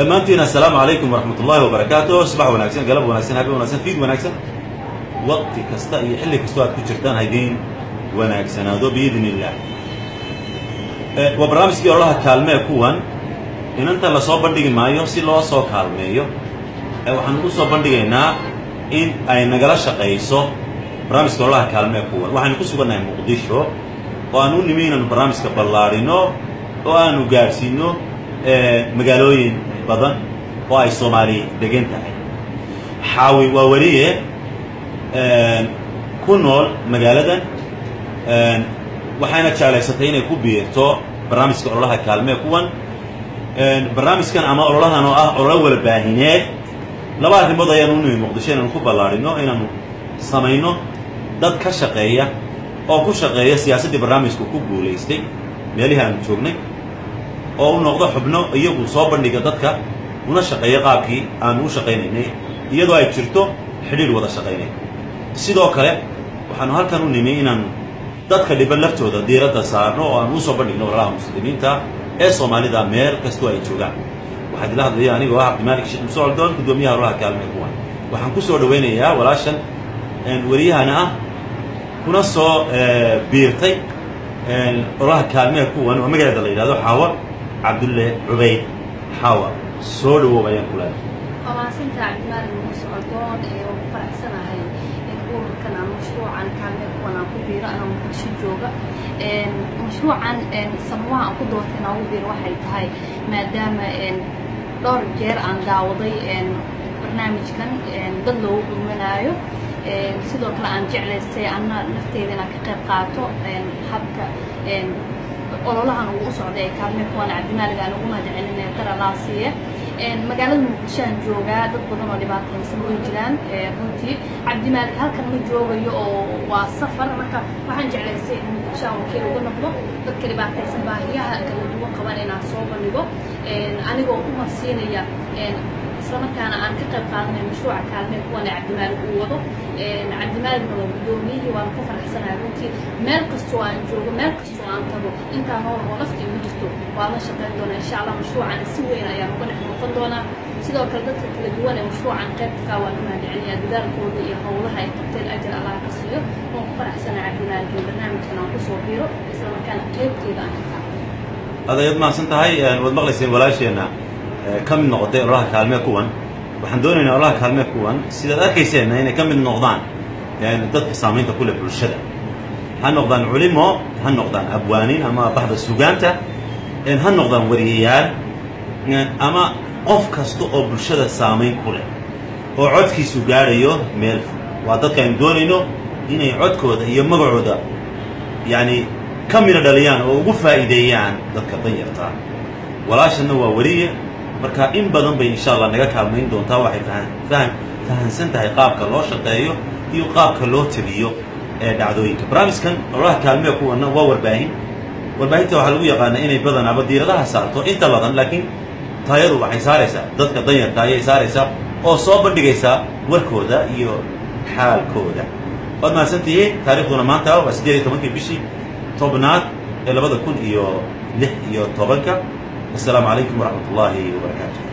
dhammaantiin assalaamu calaykum waraxmat ullaahi wabarakaatu subax wanaagsan galab wanaagsan habe wanaagsan fiid wanaagsan waqti kasta iyo xilli kastoo aad ku jirtaan haydiin wanaagsanaado biidn illaah waa barnaamijkii ololaha kaalmee kuwan inanta lasoo bandhigi maayo si loo soo kaalmeeyo waxaan u soo bandhigaynaa in ay nagala shaqayso barnaamijka ololaha kaalmee kuwan waxaynu ku sugannahay muqdisho oo aan u nimi inaanu barnaamijka ballaadhino oo aanu gaadhsiino magaalooyin badan oo ay soomaali degan tahay xaawi waa weliye ku nool magaaladan waxayna jeclaysatay inay ku biirto barnaamijka ololaha kaalmee kuwan barnaamijkan ama ololahan oo ah ololo wala baahineed laba arrimood ayaanu u nimi muqdisho inaanu ku ballaadhino inaanu samayno dad ka shaqeeya oo ku shaqeeya siyaasaddii barnaamijku ku guulaystay meelihii aanu joognay oo u noqdo xubno iyagu soo bandhiga dadka una shaqeeya qaabkii aanu u shaqaynaynay iyadoo ay jirto xidhiir wada shaqaynay sidoo kale waxaanu halkan u nimi inaanu dadka dhiban laftooda diiradda saarno oo aanu usoo bandhigno walalaha muslimiinta ee soomaalida meel kastoo ay joogaan waxaa idila hadlaya anigoo ah cabdimaalik sheekh muuse coldoon guddoomiyaha ololaha kaalmee kuwan waxaan ku soo dhawaynayaa walaashan wariyahana ah kuna soo biirtay ololaha kaalmee kuwan oo magaceeda la yidhahdo xaawa cabdulle cubayd xaawa soo dhawow ayaan ku leedahay waa mahadsantaha cabdimaalik muuse coldoon ee ugu faraxsanahay in ururkan ama mashruucan kaalmee kuwan aan ku biiro anoo muqdisho jooga mashruucan sababaha aan ku doortay inaan ugu biiro waxay tahay maadaama dhowr jeer aan daawaday barnaamijkan dad loogu gurmanaayo sidoo kale aan jeclaystay anna nafteeda inaan ka qayb qaato habka ololahan ugu u socday ee kaalmee kuwan cabdimaalig aan ugu mahadcelinay daralaasiye magaalada muqdisho aan joogaa dad badan oo dhibaataysan way jiraan runtii cabdimaalig halkan ma joogayo oo waa safar marka waxaan jeclaystay in muqdisho aan wakiil uga noqdo dadka dhibaataysan baahiyaha kala duwan qaban inaan soo bandhigo anigoo u marsiinaya islamarkaana aan ka qayb qaadanay mashruuca kaalmee kuwan ee cabdimaalig uu wado cabdimaaligna waa guddoomiyihii waana ku faraxsanahay runtii meel kastoo aan joogo meel kastoo aan tago intaa nool oo naftii ugu jirto waa la shaqayn doonaa insha allah mashruucan si weyn ayaan uga dhex noqon doonaa sidoo kale dadka kala duwan ee mashruucan qaybka waan u mahadcelinayaa dadaalkooda iyo howlaha ay qabteen ajir allah ka siiyo waan ku faraxsanahay cabdimaalig in barnaamijkan aan kusoo biiro islamarkaana qaybteeda aan ka qaato adayaad mahadsan tahay waad maqlayseen walaasheenna ka mid noqotay ololaha kaalmee kuwan waxaan doonaynaa ololaha kaalmee kuwan sidaad arkayseenna inay ka mid noqdaan dadka saamaynta ku leh bulshada ha noqdaan culimo ha noqdaan abwaanin ama baxda sugaanta ha noqdaan wariyayaal ama qof kasta oo bulshada saamayn ku leh oo codkiisu gaadhayo meel waa dadka aynu doonayno inay codkooda iyo magacooda yacni ka midho dhaliyaan oo ugu faa'iideeyaan dadka danyartaa walaashanna waa wariye marka in badan bay insha allah naga kaalmayn doontaa waxay fahan fahansan tahay qaabka loo shaqeeyo iyo qaabka loo tabiyo ee dhacdooyinka barnaamijkan ololaha kaalmee kuwana waa warbaahin warbaahinta waxaa lagu yaqaanaa inay badanaaba diiradaha saarto inta badan laakiin taayadu waxay saaraysaa dadka danyarka ayay saaraysaa oo soo bandhigaysaa warkooda iyo xaalkooda waad mahadsantihiin taarikhduna maanta waa siddeed iyo tobankii bishii tobnaad ee labada kun iyo lix iyo tobanka السلام عليكم ورحمة الله وبركاته